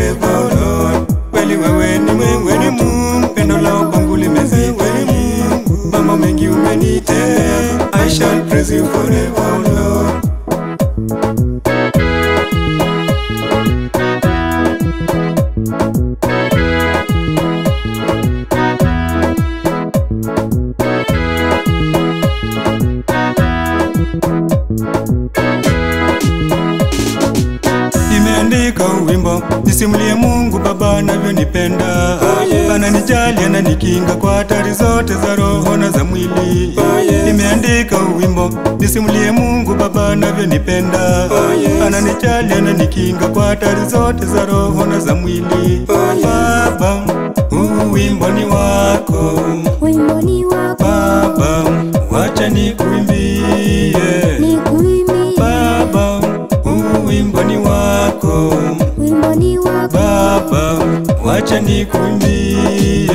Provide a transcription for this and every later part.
forever, oh Lord. Kweli wewe ni wewe ni Mungu, pendo lao kwangu limezidi Mungu. Mambo mengi umenitenda, I shall praise you forever, oh Lord. Nimeandika wimbo nisimulie Mungu Baba anavyonipenda ananijali, ananikinga kwa hatari zote za roho na za mwili. Nimeandika wimbo nisimulie Mungu Baba anavyonipenda ananijali, ananikinga kwa hatari zote za roho na za mwili. Baba, huu wimbo ni wako Wimbo ni wako Baba, wacha nikuimbie nikuimbie, Baba, huu wimbo ni wako wimbo ni wako Baba, wacha nikuimbie.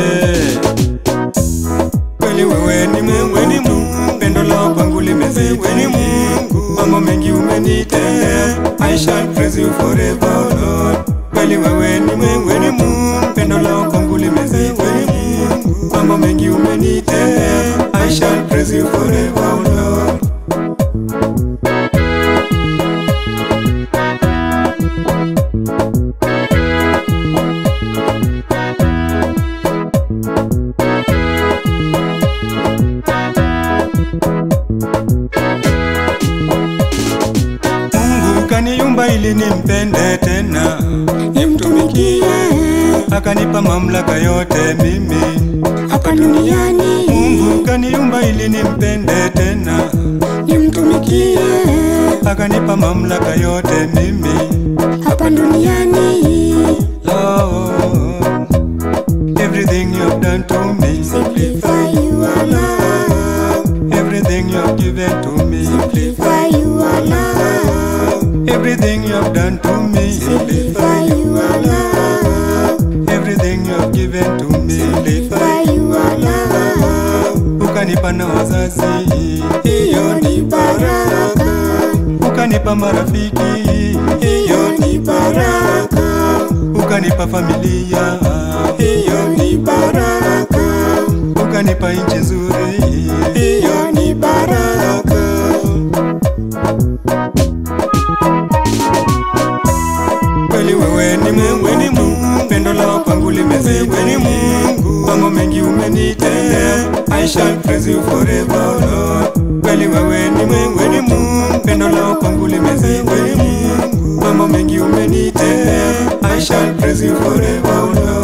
Kweli wewe ni Mungu, wewe ni Mungu, pendo lako kwangu limezidi wewe ni Mungu, mambo mengi umenitendea, I shall praise you forever, oh Lord. Kweli wewe ni Mungu, wewe ni Mungu, pendo lako kwangu limezidi wewe ni Mungu, mambo mengi umenitendea, I shall praise you forever, oh Lord. Mungu kaniumba ili nimpende tena, nimtumikie akanipa mamlaka yote mimi. hapa duniani, Mungu kaniumba ili nimpende tena, nimtumikie akanipa mamlaka yote mimi. hapa duniani. Lord, everything you've done to me, Simplify you are love, everything you've given to me, simplify you are love, everything you've done to me, simplify you are love, everything you've given to me. simplify you are love. Ukanipa na wazazi, Hiyo ni baraka, ukanipa marafiki, hiyo ni baraka, ukanipa familia, hiyo ni baraka, ukanipa nchi nzuri. hiyo ni baraka. Kweli wewe ni Mungu, wewe ni Mungu, pendo lako kwangu limezidi wewe ni Mungu, mambo mengi umenitendea, I shall praise you forever, oh Lord. Kweli wewe ni Mungu, wewe ni Mungu, pendo lako kwangu limezidi wewe ni Mungu, mambo mengi umenitendea, I shall praise you forever, oh Lord.